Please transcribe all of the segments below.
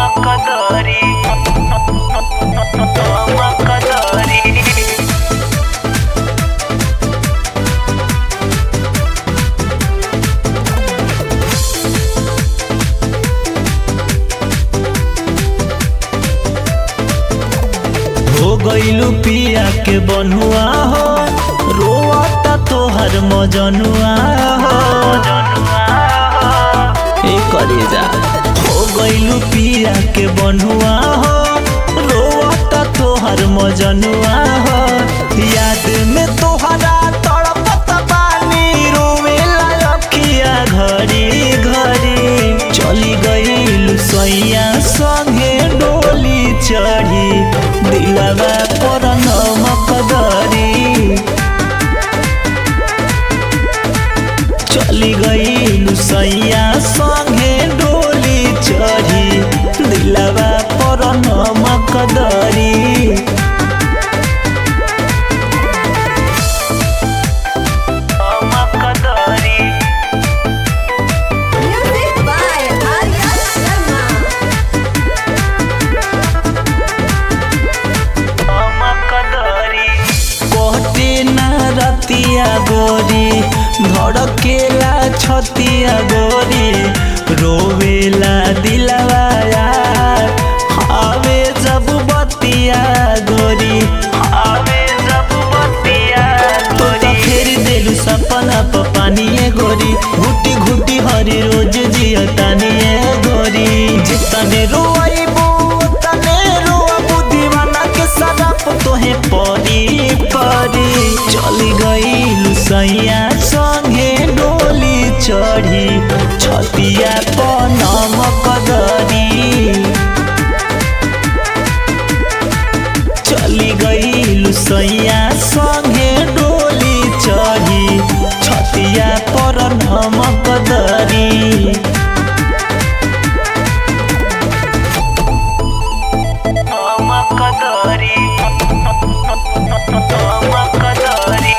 Makadari Makadari हो गईलू पिया के बनुआ हो रोता तोहर मजनुआ हो ए करेजा हो गईलू पिया के बनुआ हो रोता तोहर मजनुआ हो याद में तोहरा तड़पत बानी रोवेला रखिया घड़ी घड़ी चली गईलू सैया संगे डोली चढ़ी दिलवा पर नमक दरी चली गईलू सैया संगे डोली चढ़ी दिलवा पर नमक दरी Makadari Music by Arya Sharma. Makadari कोटे ना रतिया गोरी धड़केला छतिया गोरी रोवेला दिलवा यार आवे जब बतिया गोरी आवे जब बतिया तो तो फेर देलू सपना प पानिए गोरी घुटी घुटी हरी रोज जिया तानिए गोरी जितने रोइबू तने रोबू दीवाना के सदप तोहे परी परी चली गई सैया संगे डोली चढ़ी छतिया प नमक दरी चली गई सैया संगे डोली चढ़ी छतिया पर नमक दरी Makadari Makadari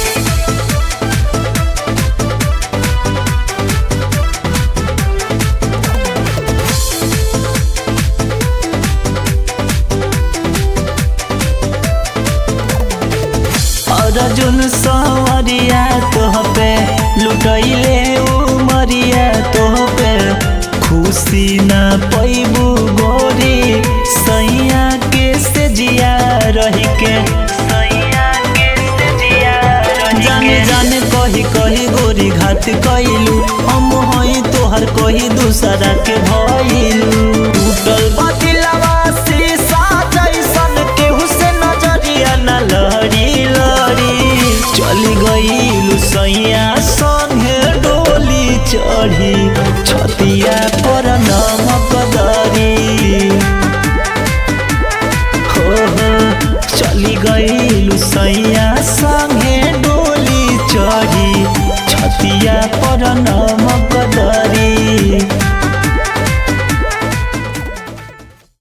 अर्जुन सवरिया तोह पे लुटैले उमरिया तोह पे खुशी ना पैबू गोरी सैया के से जिया रही के सैया के सजिया जाने जाने कही कही गोरी घात कैलू हम हई तोहर कही दूसरा के भइलू टूटल बतिलवा शीशा जैसन केहू से नजरिया न लहरी लहरी चली गईलू सैया संगे डोली चढ़ी छतिया पर नमक दरी हो हो चली गईलू सैया संगे डोली चढ़ी छतिया पर नमक